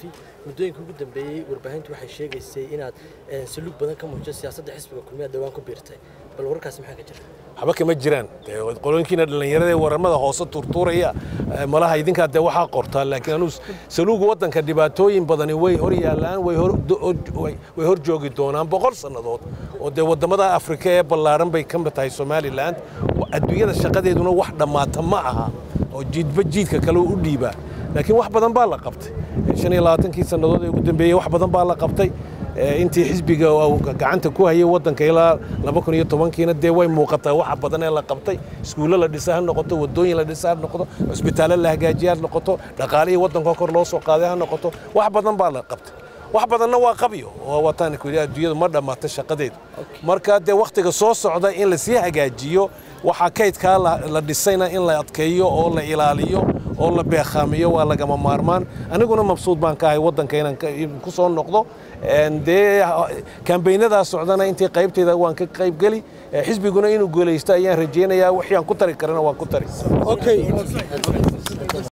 suxufi muddooyinka ugu dambeeyey warbaahintu waxay sheegaysay inaad saluug badan ka muujiso siyaasadda xisbiga kulmiya dhawaan ku biirtay bal wararkaasi maxaa ka jira waxba kama jiraan qolooyinkiina dhallinyarada ee waramada hoose turtuuraya malaha idinkaa dee waxaa qortaa laakiin anuu saluuga waddanka dhibaatooyin badani way hor yaallaan way hor joogi doonaan boqol sannadood oo dee waddamada afrika ee ballaaran bay ka mid tahay somalilan adduunyada shaqadeeduna wax dhammaata ma aha oo jiidba jiidka kale u dhiibaa laakiin wax badan baa la qabtay shan iyo labaatankii sannadood ee ugu dambeeyey wax badan baa la qabtay intii xisbiga gacanta ku hayay waddanka ilaa laba kun iyo tobankiina dee way muuqataa waxa badan ee la qabtay iskuullo la dhisa ha noqoto waddooyin la dhisa ha noqoto cusbitaallo la hagaajiya ha noqoto dhaqaalihii waddanka kor loo soo qaaday ha noqoto wax badan baa la qabtay wax badanna waa qabyo oo wataan ku adduunyadu ma dhammaata shaqadeedu marka dee wakhtiga soo socda in lasii hagaajiyo waxaa kaydkaa la dhisayna in la adkeeyo oo la ilaaliyo oo la beekhaamiyo waa lagama maarmaan aniguna mabsuud baan ka ahay waddanka inaan ku soo noqdo dee kambaynadaa socdana intii qaybtayda waan ka qaybgeli xisbiguna inuu guulaysto ayaan rajaynayaa wixii aan ku tari karana waan ku tari